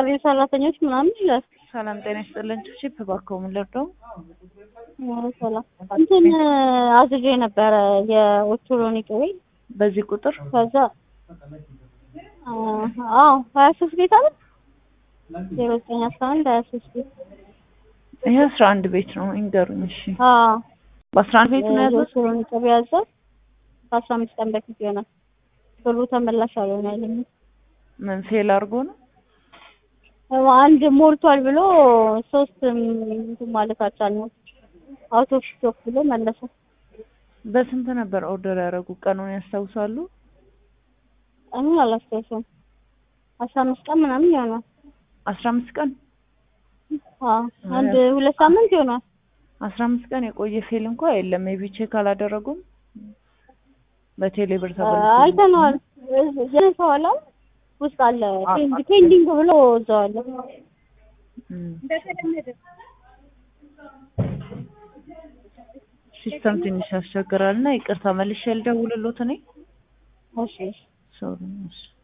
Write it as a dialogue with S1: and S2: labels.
S1: የአካባቢው ሰራተኞች ምናምን ይላል።
S2: ሰላም ጤና ይስጥልን። ቺፕ እባክዎ ምን ልርዳው?
S1: ሰላም እንትን አዝዤ ነበረ የኦቾሎኒ ቅቤ
S2: በዚህ ቁጥር
S1: ከዛ አዎ ሀያ ሶስት ቤት አለ ዜሮ ዘጠኝ አስራ አንድ ሀያ ሶስት ቤት
S2: ይሄ አስራ አንድ ቤት ነው ይንገሩኝ። እሺ
S1: አዎ
S2: በአስራ አንድ ቤት ነው ያዘው።
S1: የኦቾሎኒ ቅቤ ያዘው ከአስራ አምስት ቀን በፊት ይሆናል። ብሩ ተመላሽ አልሆነልኝም።
S2: ምን ፌል አድርጎ ነው?
S1: አንድ ሞልቷል ብሎ ሶስት እንትን ማለት አልቻልንም። አውት ኦፍ ስቶክ ብሎ መለሰ።
S2: በስንት ነበር ኦርደር ያደረጉ? ቀኑን ያስታውሳሉ?
S1: ቀኑን አላስታውሰውም። አስራ አምስት ቀን ምናምን ይሆናል።
S2: አስራ አምስት ቀን
S1: አዎ አንድ ሁለት ሳምንት ይሆናል።
S2: አስራ አምስት ቀን የቆየ ፌል እንኳ የለም። ሜቢ ቼክ አላደረጉም። በቴሌ ብር ተበልቶ
S1: አይተነዋል። ጀነሰዋላ ውስጥ አለ ፔንድ- ፔንዲንግ ብሎ እዛው አለ።
S2: እም። ሲስተም ትንሽ ያስቸግራልና ይቅርታ መልሼ ልደውልሎት እኔ
S1: እሺ
S2: ሶሪ እሺ